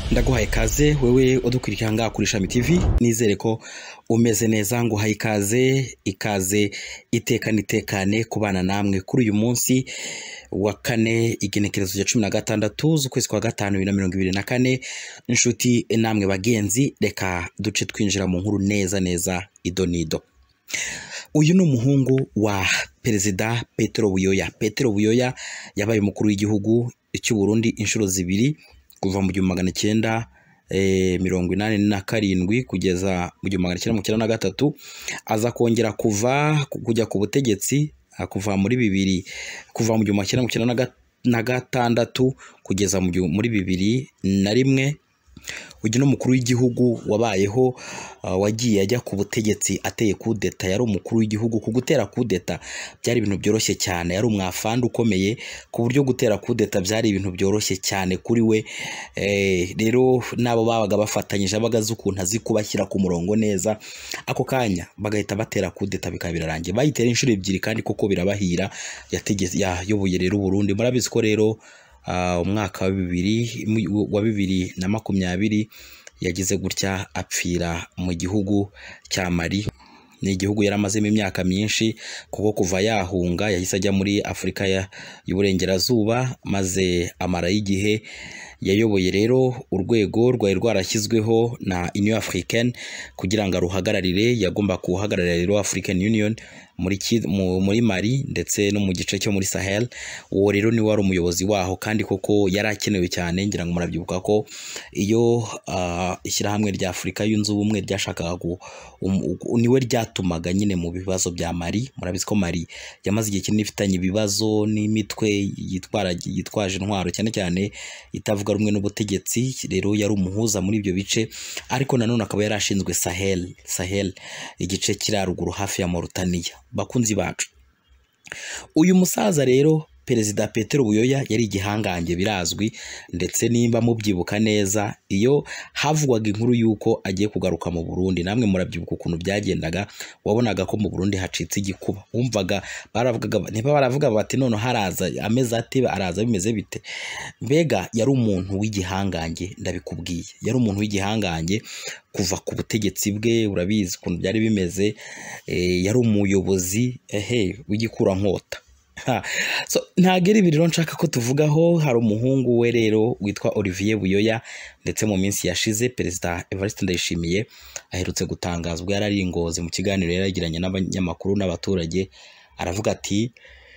ndaguhaye ikaze wewe udukurikira ngaha kuri Shami TV nizere ko umeze neza nguhaye ikaze ikaze iteka nitekane kubana namwe kuri uyu munsi wa kane igenekerezo rya cumi na gatandatu z'ukwezi kwa gatanu bibiri na mirongo ibiri na kane inshuti namwe bagenzi reka duce twinjira mu nkuru neza neza ido nido uyu ni umuhungu wa perezida Petero Buyoya Petero Buyoya yabaye umukuru w'igihugu cy'u Burundi inshuro zibiri kuva mu gihumbi magana cyenda eh, mirongo inani na karindwi kugeza mu gihumbi magana cyenda mirongo icyenda na gatatu aza kongera kuva kujya ku butegetsi ah, kuva muri bibiri kuva mu gihumbi magana cyenda mirongo icyenda na ga- na gatandatu kugeza mu gihu- muri bibiri na rimwe uyu ni umukuru w'igihugu wabayeho uh, wagiye ajya ku butegetsi ateye kudeta yari umukuru w'igihugu ku gutera kudeta byari ibintu byoroshye cyane yari umwafandi ukomeye ku buryo gutera kudeta byari ibintu byoroshye cyane kuri we eh, rero n'abo babaga bafatanyije abaga azi ukuntu azi kubashyira ku murongo neza ako kanya bagahita batera kudeta bikaba birarangiye bayitera inshuro ebyiri kandi koko birabahira yategetse yayoboye rero Burundi murabizi ko rero ah, umwaka wa bibiri mu- wa bibiri na makumyabiri yagize gutya apfira mu gihugu cya Mali ni igihugu yari amazemo imyaka myinshi kuko kuva yahunga yahise ajya muri Afurika ya- y'Uburengerazuba maze amarayo igihe yayoboye rero urwego rwari rwarashyizweho na Union Africaine kugira ngo aruhagararire yagomba kuhagararira rero African Union muri, ki- mu- muri Mali ndetse no mu gice cyo muri Sahel uwo rero niwe wari umuyobozi waho kandi koko yari akenewe cyane ngira ngo murabyibuka ko iyo ah, ishyirahamwe rya Afurika yunze ubumwe ryashakaga gu- um- u- niwe ryatumaga nyine mu bibazo bya Mali murabizi ko Mali yamaze igihe kinini ifitanye ibibazo n'imitwe yitwara yitwaje intwaro cyane cyane itavuga rumwe n'ubutegetsi rero yari umuhuza muri ibyo bice ariko nanone akaba yari ashinzwe Sahel Sahel igice kiri haruguru hafi ya Mauritania bakunzi bacu uyu musaza rero perezida Petero Buyoya yari igihangange birazwi ndetse nimba mubyibuka neza iyo havugwaga inkuru y'uko agiye kugaruka mu Burundi namwe murabyibuka ukuntu byagendaga wabonaga ko mu Burundi hacitse igikuba wumvaga baravugaga niba baravuga bati none haraza ameze ate araza bimeze bite mbega yari umuntu w'igihangange ndabikubwiye yari umuntu w'igihangange kuva ku butegetsi bwe urabizi ukuntu byari bimeze eh, yari umuyobozi ehe w'igikurankota Ha, so ntabwo ari ibi rero nshaka ko tuvugaho hari umuhungu we rero witwa Olivier Buyoya ndetse mu minsi yashize perezida Evariste Ndayishimiye aherutse gutangaza ubwo yari ari ingozi mu kiganiro yari yagiranye n'abanyamakuru n'abaturage aravuga ati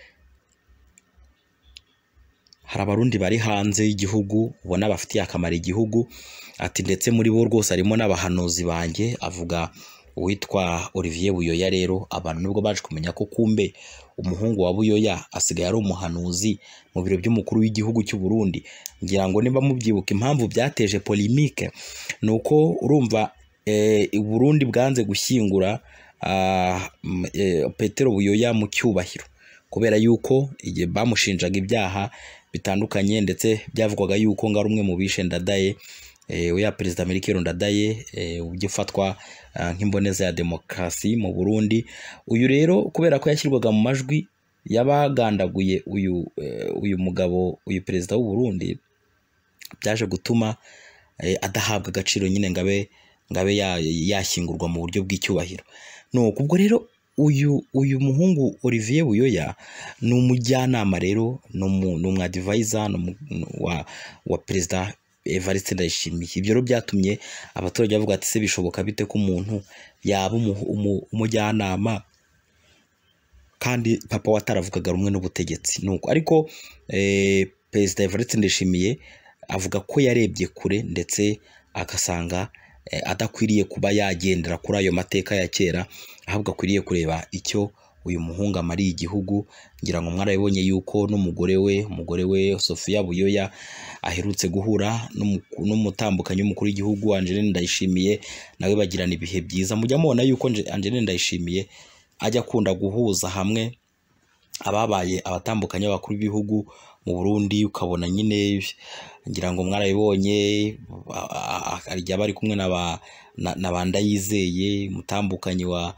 hari abarundi bari hanze y'igihugu ubona bafitiye akamaro igihugu ati ndetse muri bo rwose harimo n'abahanuzi banjye avuga uwitwa Olivier Buyoya rero abantu nibwo baje kumenya ko kumbe umuhungu wa Buyoya asigaye ari umuhanuzi mu biro by'umukuru w'igihugu cy'u Burundi ngira ngo niba mubyibuka impamvu byateje polemique ni uko urumva eh, u Burundi bwanze gushyingura ah, m- eh, Petero Buyoya mu cyubahiro kubera yuko igihe bamushinjaga ibyaha bitandukanye ndetse byavugwaga yuko ngo ari umwe mu bishe Ndadaye eh, ya perezida Melchior Ndadaye eh, ujya ufatwa ah, nk'imboneza ya demokarasi mu Burundi uyu rero kubera ko yashyirwaga mu majwi y'abagandaguye uyu eh, uyu mugabo uyu perezida w'u Burundi byaje gutuma eh, adahabwa agaciro nyine ngo abe ngo abe ya- yashyingurwa mu buryo bw'icyubahiro nuko ubwo rero uyu uyu muhungu Olivier Buyoya ni umujyanama rero ni umu- ni umwadivayisa ni umu- ni wa, wa perezida Evariste Ndayishimiye ibyo rero byatumye abaturage bavuga ati se bishoboka bite ko umuntu yaba umu- umu- umujyanama kandi papa we ataravugaga rumwe n'ubutegetsi nuko ariko eh, perezida Evariste Ndayishimiye avuga ko yarebye kure ndetse agasanga eh, adakwiriye kuba yagendera kuri ayo mateka ya kera ahubwo akwiriye kureba icyo uyu muhungu amariye igihugu ngira ngo mwarabibonye yuko n'umugore we umugore we Sofia Buyoya aherutse guhura n'umu- n'umutambukanyi w'umukuru w'igihugu Angeline Ndayishimiye nawe bagirana ibihe byiza mujya mubona yuko Ange- Angeline Ndayishimiye ajya akunda guhuza hamwe ababaye abatandukanye b'abakuru b'ibihugu mu Burundi ukabona nyine ngira ngo mwarabibonye a- a- a- hari igihe aba ari kumwe na ba na- na ba Ndayizeye umutambukanyi wa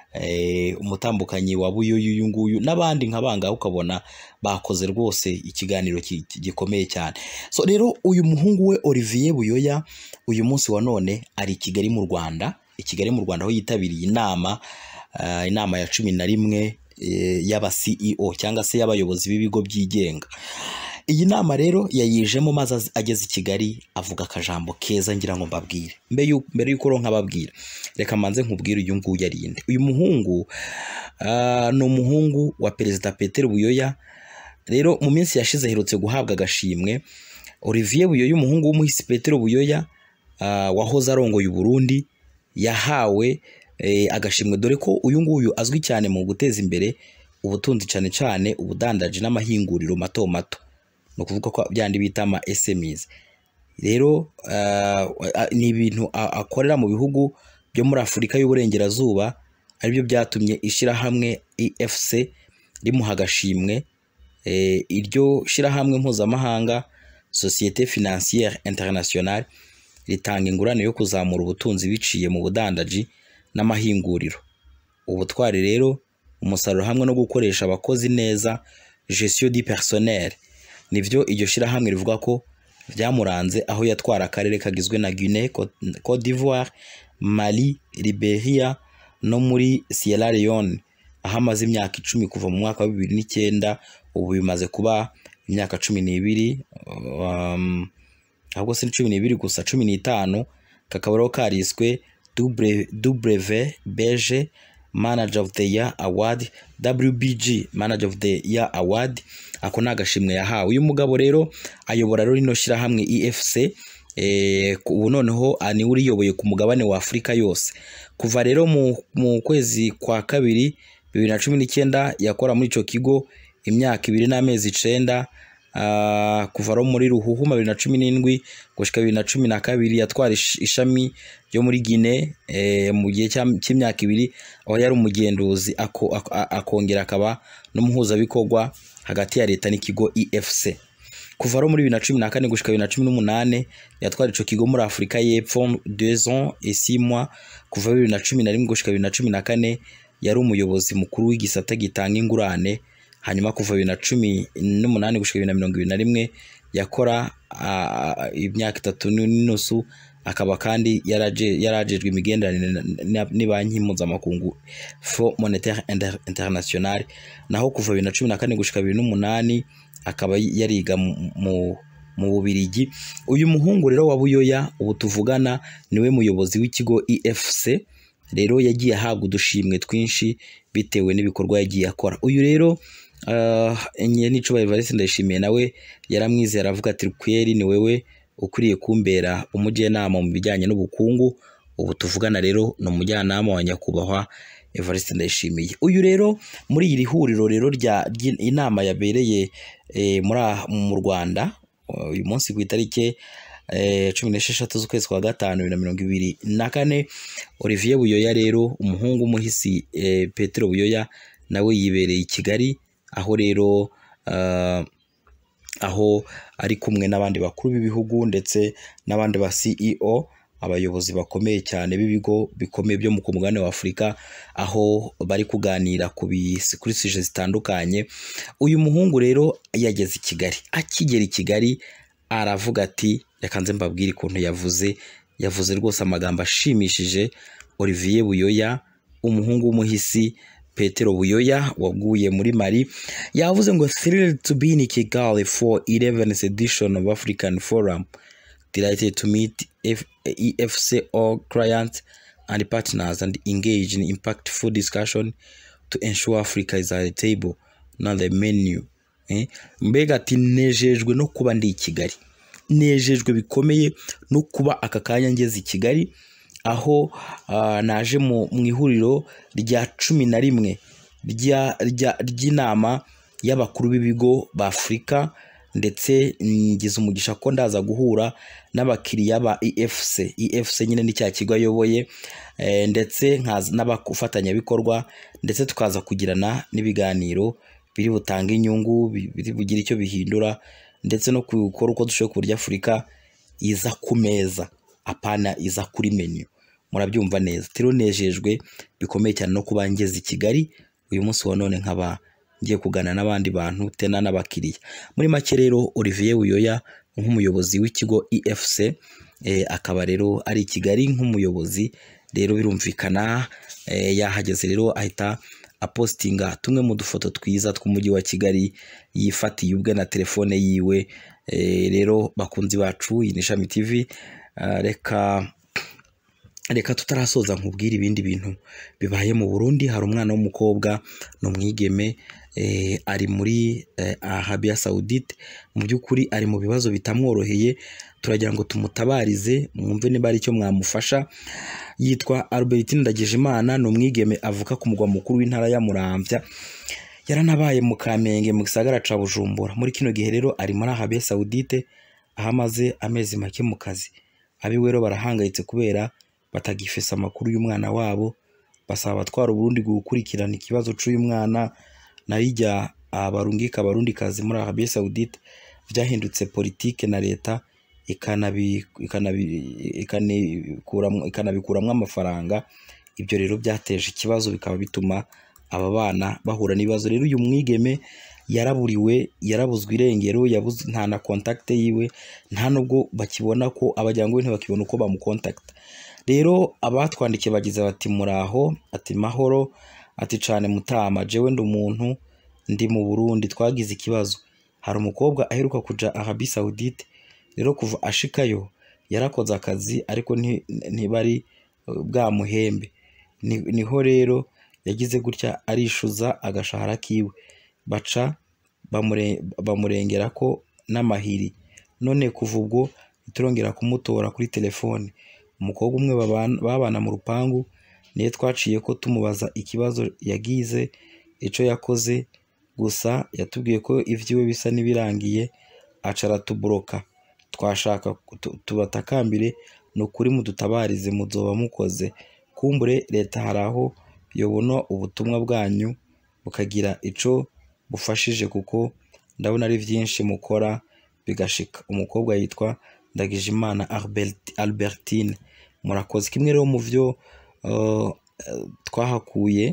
eh, umutambukanyi wa buyoyu uyu nguyu n'abandi nka bangahe ukabona bakoze rwose ikiganiro ki- ki- gikomeye cyane so rero uyu muhungu we Olivier Buyoya uyu munsi wa none ari i Kigali mu Rwanda i Kigali mu Rwanda aho yitabiriye inama ah, inama ya cumi na rimwe eh, y'aba CEO cyangwa se y'abayobozi b'ibigo byigenga iyi nama rero yayijemo maze az- ageze i Kigali avuga akajambo keza ngira ngo mbabwire mbere y'uko mbere y'uko ronka nkababwira reka manze nkubwire uyu nguyu ari inde uyu muhungu ah, ni umuhungu wa perezida Peter Buyoya rero mu minsi yashize aherutse guhabwa agashimwe Olivier Buyoya umuhungu w'umuhisi Petero Buyoya ah, wahoze arongoye u Burundi yahawe eh, agashimwe dore ko uyu nguyu azwi cyane mu guteza imbere ubutunzi cyane cyane ubudandaji n'amahinguriro mato mato ni ukuvuga ko byandi bita ama SMEs rero ah, ah, ni ibintu a- akorera mu bihugu byo muri Afurika y'Uburengerazuba aribyo byatumye ishyirahamwe EFC rimuha agashimwe eh, iryo shyirahamwe mpuzamahanga Societe Financière Internationale ritanga ingurane yo kuzamura ubutunzi biciye mu budandaji n'amahinguriro ubutwari rero umusaruro hamwe no gukoresha abakozi neza gestion du personnel nivyo iryo shyirahamwe rivuga ko byamuranze aho yatwara akarere kagizwe na Guinée, Côte- Côte d'Ivoire, Mali, Liberia no muri Sierra Leone aho amaze imyaka icumi kuva mu mwaka wa bibiri n'icyenda ubu bimaze kuba imyaka cumi n'ibiri um, ahubwo si cumi n'ibiri gusa cumi n'itanu kakaba rero kariswe WBG Manager of the Year Award WBG Manager of the Year Award ako ni agashimwe yahawe uyu mugabo rero ayobora rero rino shyirahamwe EFC eh, ku- ubu noneho ah, niwe uriyoboye ku mugabane wa Afurika yose kuva rero mu, mu kwezi kwa kabiri bibiri na cumi n'icyenda yakora muri icyo kigo imyaka ibiri n'amezi icenda ah, kuva rero muri ruhuhuma bibiri na cumi n'indwi gushyika bibiri na cumi na kabiri yatwara ish- ishami ryo muri Guinée eh, mu gihe cy'am- cy'imyaka ibiri aho yari umugenduzi ako- ako- a- akongera akaba n'umuhuzabikorwa hagati ya leta n'ikigo EFC kuva rero muri bibiri na cumi na kane gushyika bibiri na cumi n'umunane yatwara ico kigo muri Afurika y'Epfo deux ans et six mois kuva bibiri na cumi na rimwe gushyika bibiri na cumi na kane yari umuyobozi mukuru w'igisata gitanga ingurane hanyuma kuva bibiri na cumi n'umunani gushyika bibiri na mirongo ibiri na rimwe yakora ah, imyaka itatu n'inusu akaba kandi yaraje- yarajejwe imigenderanire na- na- n'ibanki mpuzamakungu Fonds Monetaire Inter- International naho kuva bibiri na cumi na kane gushyika bibiri n'umunani akaba yariga mu- mu mu Bubirigi uyu muhungu rero wa Buyoya ubu tuvugana niwe muyobozi w'ikigo EFC rero yagiye ahabwa udushimwe twinshi bitewe n'ibikorwa yagiye akora uyu rero uh, Niyonicuba Evariste ndayishimiye nawe yaramwizeye aravuga ati kweri ni wewe ukwiriye kumbera umujyanama mu bijyanye n'ubukungu ubu tuvugana rero ni umujyanama wa nyakubahwa Evariste Ndayishimiye uyu rero muri iri huriro rero rya inama yabereye eh, muri aha- mu Rwanda uyu munsi ku itariki eh, cumi n'esheshatu z'ukwezi kwa gatanu bibiri na mirongo ibiri na kane Olivier Buyoya rero umuhungu w'umuhisi eh, Petero Buyoya nawe yibereye i Kigali aho rero ah, aho ari kumwe n'abandi bakuru b'ibihugu ndetse n'abandi ba CEO abayobozi bakomeye cyane b'ibigo bikomeye byo mu ku mugabane wa Afurika aho bari kuganira ku bisi kuri sije zitandukanye uyu muhungu rero yageze i Kigali akigera i Kigali aravuga ati reka nze mbabwire ukuntu yavuze yavuze rwose amagambo ashimishije Olivier Buyoya umuhungu w'umuhisi Petero Buyoya waguye muri Mali yavuze ngo thrilled to be in Kigali for 11th edition of African Forum delighted to meet F EFC all clients and partners and engage in impactful discussion to ensure Africa is at the table not the menu eh? mbega ati nejejwe no kuba ndi i Kigali nejejwe bikomeye no kuba aka kanya ngeze i Kigali aho ah, naje mu mu ihuriro rya cumi na rimwe rya- rya- ry'inama y'abakuru b'ibigo ba Afurika ndetse ngize umugisha ko ndaza guhura n'abakiriya ba EFC EFC nyine ni cya kigo ayoboye eh, ndetse nkaza n'abafatanyabikorwa ndetse tukaza kugirana n'ibiganiro biri butange inyungu bi- biri bugire icyo bihindura ndetse no gukora uko dushoboye ku buryo Afurika iza ku meza apana iza kuri menu murabyumva neza rero nejejwe bikomeye cyane no kuba ngeze i Kigali uyu munsi wa none nkaba ngiye kuganira n'abandi bantu tena n'abakiriya muri make rero Olivier Buyoya nk'umuyobozi w'ikigo EFC eh, akaba rero ari i Kigali nk'umuyobozi rero birumvikana eh, yahageze rero ahita apostinga tumwe mu dufoto twiza tw'umujyi wa Kigali yifatiye ubwe na telefone yiwe eh, rero bakunzi bacu iyi ni Ishami TV ah, reka reka tutarasoza nkubwire ibindi bintu bibaye mu Burundi hari umwana w'umukobwa ni umwigeme eh, ari muri eh, Arabia Saudite mu by'ukuri ari mu bibazo bitamworoheye turagira ngo tumutabarize mwumve niba ari icyo mwamufasha yitwa Albertine Ndagijimana ni umwigeme avuka ku mugwa mukuru w'intara ya Muramvya yaranabaye mu Kamenge mu gisagara ca Bujumbura muri kino gihe rero ari muri Arabia Saudite aho amaze amezi make mu kazi abiwe rero barahangayitse kubera batagifesa amakuru y'umwana wabo basaba abatwara Uburundi gukurikirana ikibazo c'uyu mwana narijya abarungika abarundikazi muri Arabia Saudite vyahindutse politike na leta ikanabi- ikanabi- ikanikuramwo ikanabikuramwo amafaranga ibyo rero byateje ikibazo bikaba bituma aba bana bahura n'ibibazo rero uyu mwigeme yaraburiwe yarabuzwe irengero yabuze nta na contact yiwe nta nubwo bakibona ko abajyango be ntibakibona uko bamukontakta rero abatwandikiye bagize bati muraho ati mahoro ati cane mutama jewe ndi umuntu ndi mu Burundi twagize ikibazo hari umukobwa aheruka kuja Arabie Saoudite rero kuva ashikayo yarakoze akazi ariko nti- ntibari uh, bwamuhembe Ni- niho rero yagize gutya arishuza agashahara kiwe baca bamure- bamurengera ko n'amahiri none kuva ubwo ntiturongera kumutora kuri telefone umukobwa umwe babana- babana mu rupangu niyo twaciye ko tumubaza ikibazo yagize ico yakoze gusa yatubwiye ko ivyiwe bisa n'ibirangiye aca aratuburoka twashaka tu- tubatakambire ni ukuri mudutabarize muzoba mukoze kumbure leta hari aho yobona ubutumwa bwanyu bukagira ico bufashije kuko ndabona ari vyinshi mukora bigashika umukobwa yitwa Ndagijimana Albert- Albertine murakoze kimwe rero mu vyo uh, eh, twahakuye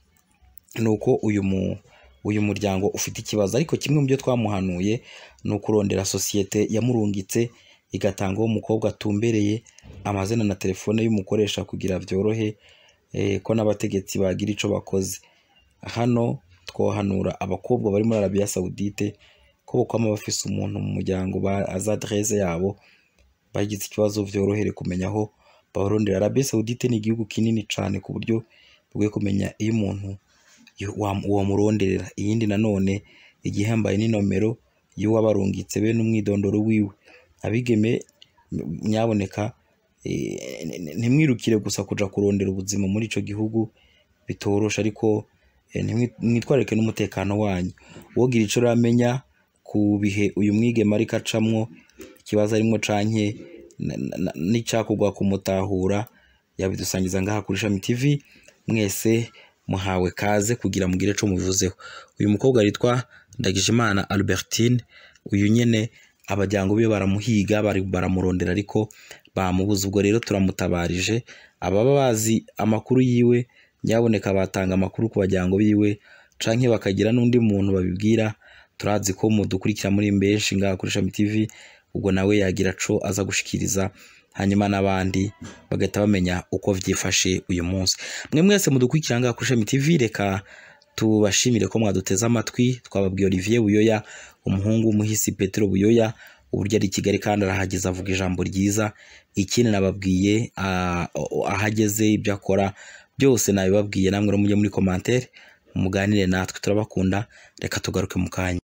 ni uko uyu mu uyu muryango ufite ikibazo ariko kimwe mu byo twamuhanuye ni ukurondera sosiyete yamurungitse igatanga uwo mukobwa atumbereye amazina na telefone y'umukoresha kugira byorohe eh, ko n'abategetsi bagira ico bakoze hano twohanura abakobwa bari muri Arabia Saudite ko bokwama bafise umuntu mu muryango ba azi adresse yabo bagize ikibazo vyorohere kumenya aho babarondera Arabia Saudite ni igihugu kinini cane ku buryo bwo kumenya iyo umuntu yo- wa- wamuronderera iyindi nanone igihambaye n'inomero y'uwabarungitse be n'umwidondoro wiwe abigeme m- nyaboneka eh, n- n- ntimwirukire gusa kuja kurondera ubuzima muri ico gihugu bitoroshe ariko eh, ntimwi- mwitwararike n'umutekano wanyu wogira ico uramenya ku bihe uyu mwigeme ariko acamwo ikibazo arimwo canke na- na- na- n'icakugwa kumutahura yabidusangiza ngaha kuri Shami TV mwese muhawe kaze kugira mugire ico mubivuzeho uyu mukobwa yitwa Ndagijimana Albertine uyu nyene abajyango be baramuhiga bari baramurondera ariko bamubuza ubwo rero turamutabarije ababa bazi amakuru yiwe nyaboneka batanga amakuru ku bajyango biwe canke bakagira n'undi muntu babibwira turazi ko mudukurikira muri benshi ngaha kuri Shami TV ubwo nawe yagira co aza gushikiriza hanyuma n'abandi bagahita bamenya uko vyifashe uyu munsi mwe mwese mudukurikira ngaha kuri Shami TV reka tubashimire ko mwaduteze amatwi twababwiye Olivier Buyoya umuhungu w'umuhisi Petero Buyoya uburyo ari i Kigali kandi arahageze avuga ijambo ryiza ikindi nababwiye ah, ahageze ibyo akora byose nabibabwiye namwe rero mujye muri commentaire muganire natwe turabakunda reka tugaruke mu kanya